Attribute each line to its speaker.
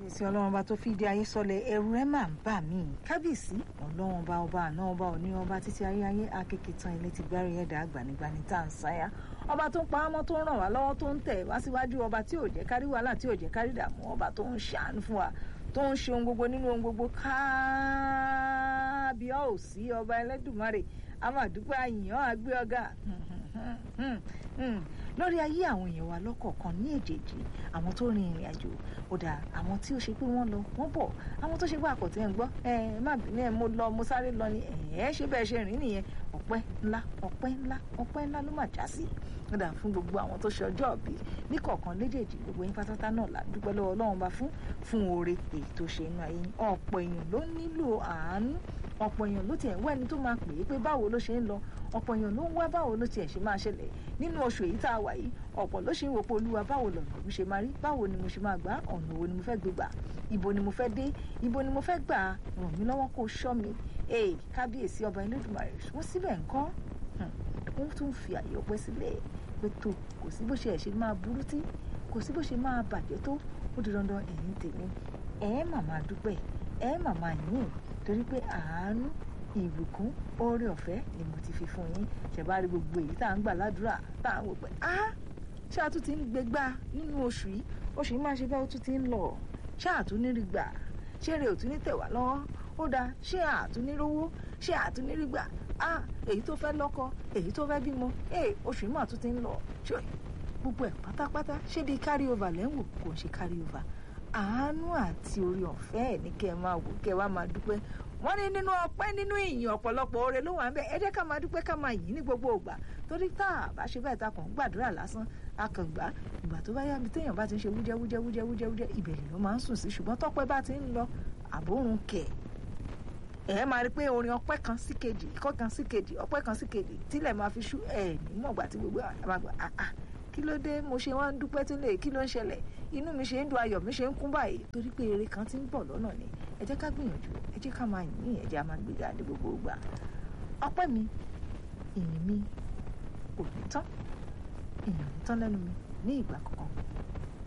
Speaker 1: kábíyèsí ọlọ́run ọba tó fìdí ayé sọlẹ̀ ẹ̀rù ẹ̀ máa ń bà mí kábíyèsí ọlọ́run ọba ọba àná ọba òní ọba títí ayé ayé akéèké tán ilé ti gbárí ẹ̀dá àgbànigbani tá à ń sáyà ọba tó ń pa ámọ́ tó ń ràn wá lọ́wọ́ tó ń tẹ̀ wá síwájú ọba tí ò jẹ́ kárí wàhálà tí ò jẹ́ kárí dààmú ọba tó ń ṣàánú fún wa tó ń ṣe ohun gbogbo nínú ohun gbogbo kábíyá ò sí ọba ẹlẹ́dùnmarè amàdúpẹ́ àyìnbó àgbẹ̀ ọ̀gá lórí ayé àwọn èèyàn wa lọ́kọ̀ọ̀kan ní èjèèjì àwọn tó rin ìrìn àjò ó dáa àwọn tí ó ṣe pé wọ́n lọ wọ́n bọ̀ àwọn tó ṣe pé àkọ́tẹ́ ń gbọ́ ẹ má bínú ẹ mo lọ mo sáré lọ ni ẹ ṣe bẹ́ẹ̀ ṣe rìn nìyẹn ọpẹ́ ńlá ọpẹ́ ńlá ọpẹ́ ńlá ló mà já sí ó dáa fún gbogbo àwọn tó ṣe ọjọ́ ìbí ní kọ̀ọ̀kan léjèèjì gbogbo yín pátátá náà là dúpẹ́ lọ́wọ́ Ọlọ́run bá fún fún oore èyí tó ṣe inú ayé ọ̀pọ̀ èèyàn ló nílò àánú ọ̀pọ̀ èèyàn ló tiẹ̀ ń wá ẹni tó máa pè é pé báwo ló ṣe ń lọ ọ̀pọ̀ èèyàn ló ń wá báwo ló tiẹ̀ ṣe máa ṣẹlẹ̀ nínú oṣù èyí tá a wà yìí ọ̀pọ̀ ló ṣe ń wò pé olúwa báwo lọ̀nà mi ṣe máa rí báwo ni mo ṣe máa gbà ọ̀nà wo ni mo fẹ́ gbé gbà ibo ni mo fẹ́ dé ibo ni mo fẹ́ gbà ràn mí lọ́wọ́ kó ṣọ́ mi ee kábíyèsí ọba Elédùmarè wọ́n síbẹ̀ ńkọ́ wọ́n tún fi àyè ọpẹ́ sílẹ̀ pé tó kò sí bó ṣe ẹ̀ ṣe máa burú tí kò sí bó ṣe máa bàjẹ́ tó ó di dandan ẹ̀yìn tèmi ẹ̀ màmá dúpẹ́ ẹ̀ màmá yìn torí pé àánú ìbùkún oore ọ̀fẹ́ ni mo ti fi fún yín ṣẹ̀bá rí gbogbo èyí tá à ń gbà ládùúrà tá à ń wò pé á ṣé a tún ti ń gbégbá nínú oṣù yìí oṣù yìí máa ṣe bẹ́ẹ̀ ó tún ti ń lọ ṣé àtúnírí gbà ṣé èrè ò tún ní tẹ̀ wá lọ́wọ́ ó dáa ṣé àtúnírówó ṣé àtúnírí gbà á èyí tó fẹ́ lọ́kọ èyí tó fẹ́ bímọ ee oṣù yìí máa tún ti ń lọ ṣé gbogbo ẹ̀ pátápátá ṣé bí carry over lẹ́ ń wò kò ń ṣe carry over àánú àti oore ọ̀fẹ́ ẹ̀ ní kẹ́ ẹ máa wò kẹ́ ẹ wá máa dúpẹ́ wọ́n ní nínú ọpẹ́ nínú ìyìn ọ̀pọ̀lọpọ̀ oore ló wà ń bẹ̀ ẹ jẹ́ ká máa dúpẹ́ ká máa yìn ní gbogbo ìgbà torí tá a bá ṣe bẹ́ẹ̀ ta kàn ń gbàdúrà lásán a kàn gbà ìgbà tó bá yá mi téèyàn bá ti ń ṣe wújẹ́ wújẹ́ wújẹ́ wújẹ́ wújẹ́ ìbẹ̀rẹ̀ ló máa ń sùn sí ṣùgbọ́n tọ́pẹ́ bá ti ń lọ àbórun kẹ̀ ẹ máa rí pé orin ọpẹ́ kan sí kejì ikọ́ kan sí kejì ọpẹ́ kan sí kejì tílẹ̀ máa fi ṣú ẹ̀ nímọ̀gbà tí gbogbo àgbà àà kí ló dé mo ṣe wá ń dúpẹ́ tí lè kí ló ń ṣẹlẹ̀ inú mi ṣe ń dùn ayọ̀ mi ṣe ń kún báyìí torí pé eré kan ti ń bọ̀ lọ́nà ni ẹ jẹ́ ká gbìyànjú ẹ jẹ́ ká máa yìn ẹ jẹ́ á máa gbéga ní gbogbo ìgbà ọpẹ́ mi ìyìn mi ò ní tán ìyìn ò ní tán lẹ́nu mi ní ìgbà kankan